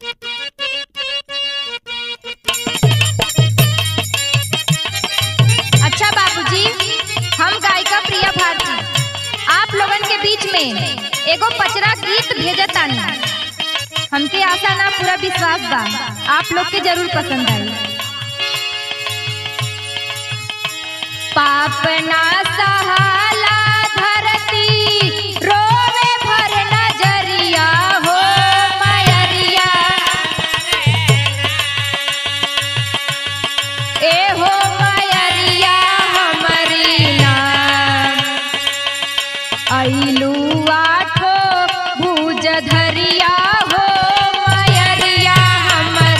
अच्छा बाबूजी हम गायिका प्रिया भारती आप लोगन के बीच में एगो पचरा गीत भेजतानी हमके आशा ना पूरा विश्वास बा आप लोग के जरूर पसंद आई पाप ना सहाला धरती रोवे भर नजरिया हो मयरिया ए हो मयरिया हमरी ना अइलू आठो भुज धरिया हो मयरिया हमर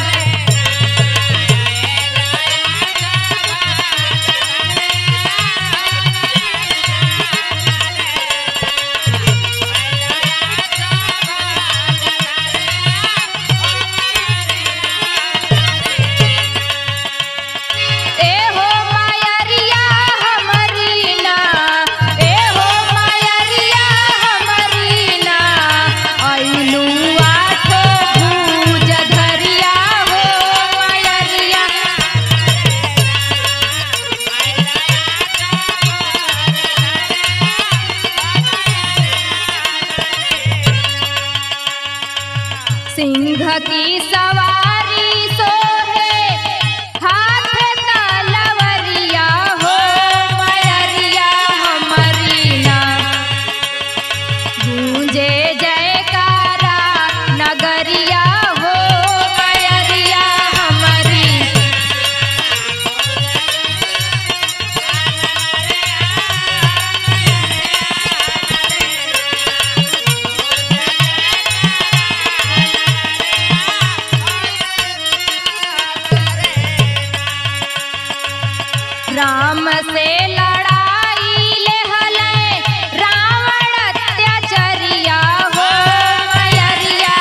ए हो मायरिया हमरी ना ए हो मायरिया हमरी ना अइलू आठो भुज धरिया हो मायरिया सिंह की सवारी सोहे हाथ तलवरिया हो मयरिया हमरी ना गूंजे जयकारा नगरिया हो मयरिया हमरी राम से लड़ाई ले हले रावण अत्याचरिया हो मयरिया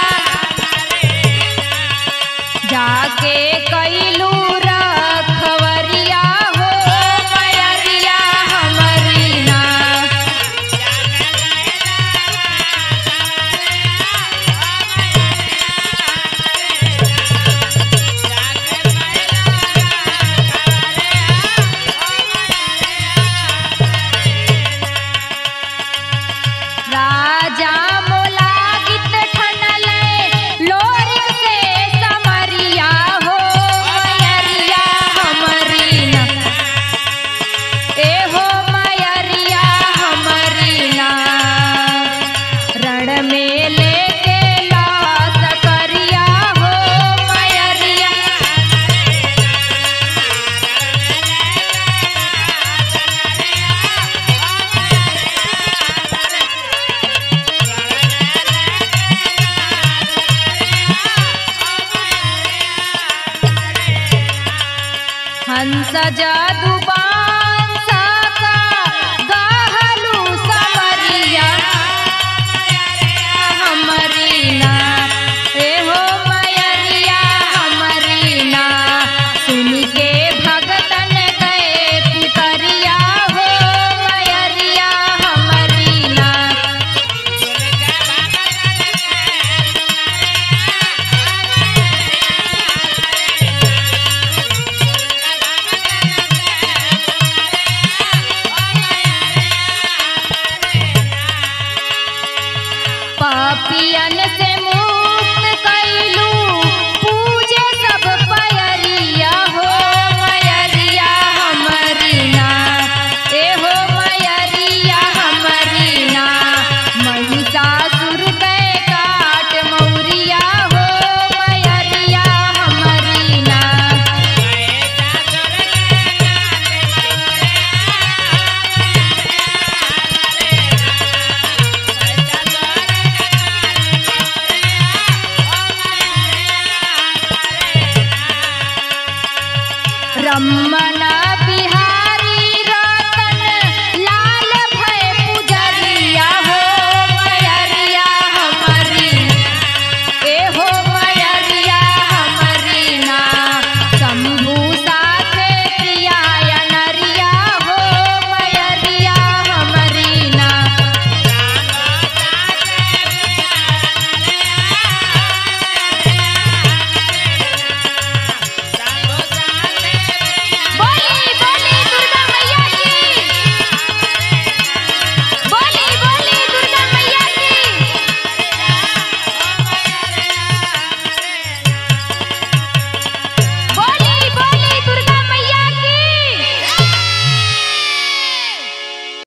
जाके कैलू रखवरिया हो मयरिया हमरी ना राजा मोला गीत ठनले लोरिक से समरिया हो मयरिया हमरी ना ए हो मयरिया हमरी ना रण में लेके लास करिया हो मयरिया हंस जादू बांस का गहलू समरिया हमरी ना ए हो मयरिया हमरी ना सुन के भगतन गए पुतरिया हो मयरिया हमरी ना पापियन से मुक्त कैलू पूजे सब पयरिया हो मयरिया हमरी ना ए हो मयरिया हमरी ना महिषासुर के काट मौरिया हो मयरिया हमरी ना रमन बिहारी रतन लाल भय पुजरिया हो मयरिया हमरी ए हो